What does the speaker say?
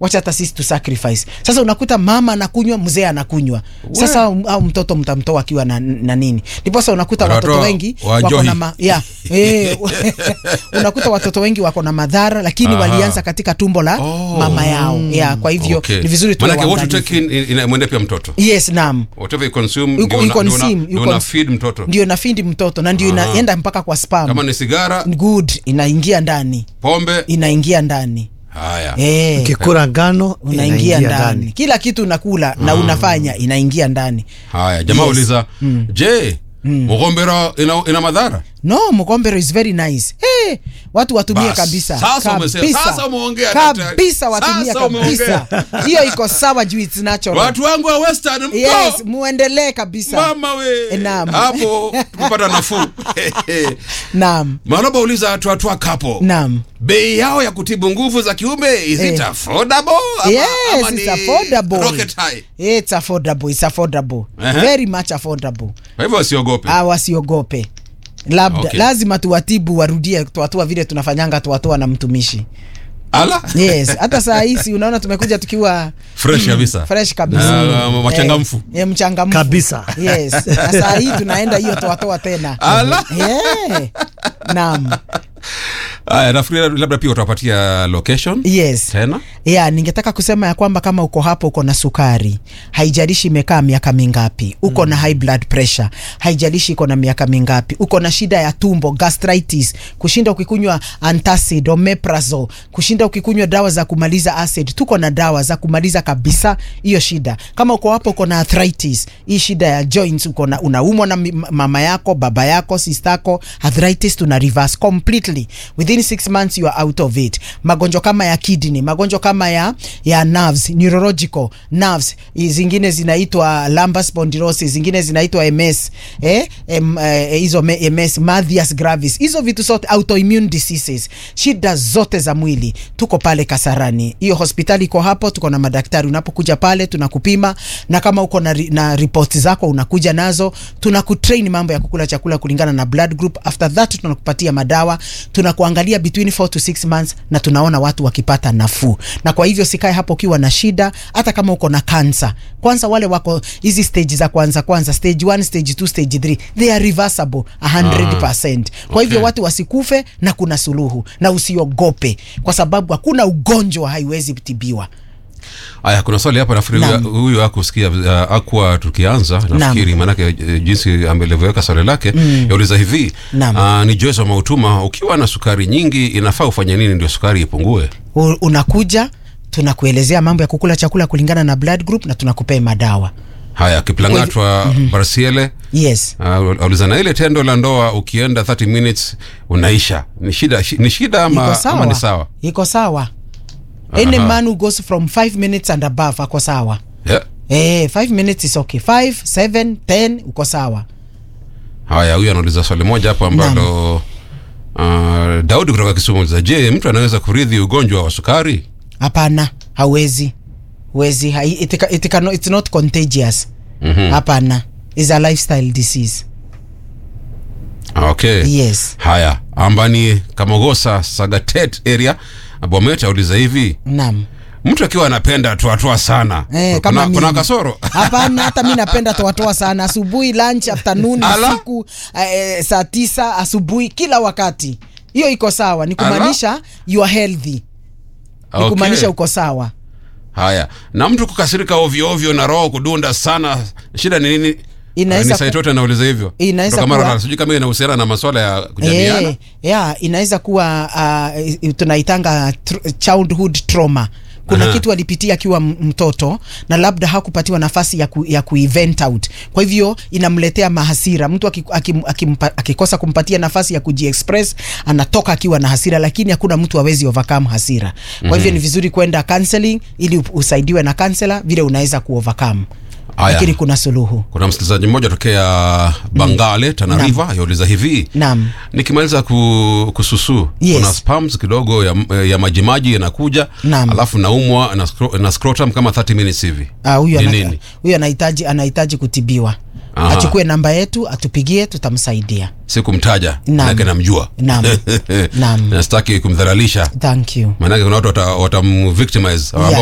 wacha hata sisi tu sacrifice sasa unakuta mama anakunywa mzee anakunywa sasa au au mtoto mtamtoa akiwa na, na nini ndiposa unakuta Watoto watoto wengi wa wako Johi. na ma, yeah, eh, unakuta watoto wengi wako na madhara lakini Aha. walianza katika tumbo la Oh. mama yao yeah, kwa hivyo Okay. ni vizuri tuwe Manake what you waangalifu. take in inamwendea pia mtoto yes naam whatever you consume You- ndio you una- ndio una- consume, you ndio una cons- feed mtoto ndio nafindi mtoto na ndio Aha. inaenda mpaka kwa spam kama ni sigara good inaingia ndani pombe inaingia ndani haya eh, ukikula ngano unaingia ndani kila kitu unakula na unafanya inaingia ndani haya jamaa Yes. uliza je mgombera ina, ina madhara no mkombero is very nice hey, watu watumie Bas, kabisa sasa umesema- Kabisa. sasa umeongea, daktari. kabisa watumie Sasa umeongea. kabisa hiyo iko sawa juu it's natural watu wangu wa western mko yes muendelee kabisa mama we Naam. hapo kupata nafuu naam maloba uliza twatwa kapo naam bei yao ya kutibu nguvu za kiume is it Eh. affordable ama, yes ama it's ni affordable rocket high it's affordable it's affordable Ehe. very much affordable kwa hivyo wasiogope Ah, wasiogope labda Okay. lazima tuwatibu warudie tuatua vile tunafanyanga tuatoa na mtumishi ala yes hata saa hisi unaona tumekuja tukiwa fresh kabisa fresh kabisa Na, uh, wachangamfu. eh, eh, mchangamfu Kabisa. yes na saa hii tunaenda hiyo toatoa tena ala yeah. naam haya nafikiri labda pia utapatia location yes tena yeah, ningetaka kusema ya kwamba kama uko hapo uko na sukari haijalishi imekaa miaka mingapi uko na high blood pressure haijalishi iko na miaka mingapi uko na shida ya tumbo gastritis kushinda ukikunywa antacid omeprazole kushinda ukikunywa dawa za kumaliza acid tuko na dawa za kumaliza kabisa hiyo shida kama uko hapo uko na arthritis hii shida ya joints uko na unaumwa na mi- mama yako baba yako sistako arthritis tuna reverse completely within six months you are out of it magonjwa kama ya kidney magonjwa kama ya ya nerves neurological nerves i- zingine zinaitwa lumbar spondylosis zingine zinaitwa ms eh em, eh, hizo me- ms Mathias gravis hizo vitu zote autoimmune diseases shida zote za mwili tuko pale kasarani hiyo hospitali iko hapo tuko na madaktari unapokuja pale tunakupima na kama uko na, ri, na ripoti zako unakuja nazo tunakutrain mambo ya kukula chakula kulingana na blood group after that tunakupatia madawa tunakuangalia between 4 to 6 months na tunaona watu wakipata nafuu na kwa hivyo sikae hapo ukiwa na shida hata kama uko na kansa kwanza wale wako hizi stage za kwanza kwanza stage 1 stage 2 stage 3 they are reversible 100% kwa hivyo Okay. watu wasikufe na kuna suluhu na usiogope kwa sababu hakuna ugonjwa haiwezi tibiwa Aya, kuna swali hapa nafikiri Naam. huyu- huyu akusikia uh, akwa tukianza nafikiri maanake uh, jinsi amelivyoweka swali lake mm. yauliza hivi Naam. uh, ni Joyce wa Mautuma, ukiwa na sukari nyingi inafaa ufanye nini ndio sukari ipungue? U- unakuja tunakuelezea mambo ya kukula chakula kulingana na blood group na tunakupea madawa Haya, Kiplangatwa mm-hmm. Barsiele yes uh, auliza na ile tendo la ndoa ukienda 30 minutes unaisha, ni shida shi- ni shida ama, iko sawa ama ni sawa? iko sawa any Aha. man who goes from 5 minutes and above ako sawa Yeah. eh 5 minutes is okay 5 7 10 uko sawa Haya, huyu anauliza swali moja hapo ambalo uh, Daudi kutoka Kisumu auliza, je, mtu anaweza kurithi ugonjwa wa sukari? hapana hawezi wezi hai, it, ca- it cannot, it's not contagious Mhm. hapana is a lifestyle disease Okay. yes Haya, ambani Kamogosa Sagatet area Bomet auliza hivi, naam mtu akiwa anapenda toatoa sana Eh, kama kuna, mimi. kuna kasoro hapana hata mi napenda toatoa sana asubuhi lunch afternoon Ala. usiku eh, saa tisa asubuhi kila wakati hiyo iko sawa ni kumaanisha you are healthy ni Okay. kumaanisha uko sawa Haya, na mtu kukasirika ovyo ovyo na roho kudunda sana, shida ni nini? Inaweza Ni ku- Saitote anauliza hivyo. Inaweza Kutoka kuwa- Mara, sijui kama inahusiana na masuala ya kujamiana. Eh, yeah, inaweza kuwa uh, tunaitanga tr childhood trauma kuna Aha. kitu alipitia akiwa m- mtoto na labda hakupatiwa nafasi ya, ku, ya kuevent out kwa hivyo inamletea mahasira mtu aki- aki- akimpa- akikosa kumpatia nafasi ya kujiexpress anatoka akiwa na hasira lakini hakuna mtu awezi overcome hasira kwa hivyo ni vizuri kwenda counseling ili up- usaidiwe na counselor vile unaweza kuovercome Aya. lakini kuna suluhu Kuna msikilizaji mmoja tokea Bangale Tana Naam. River yauliza hivi Naam. nikimaliza ku, kususu Yes. kuna spams kidogo ya, ya majimaji yanakuja Naam. alafu naumwa na, scro, na scrotum kama 30 minutes hivi Ah, huyu Ni ana- nini? huyu anahitaji anahitaji kutibiwa Aha. achukue namba yetu atupigie tutamsaidia sikumtaja Naam. manake namjua Naam. Naam. nastaki kumdhalalisha thank you maanake kuna watu watamvictimize Yeah.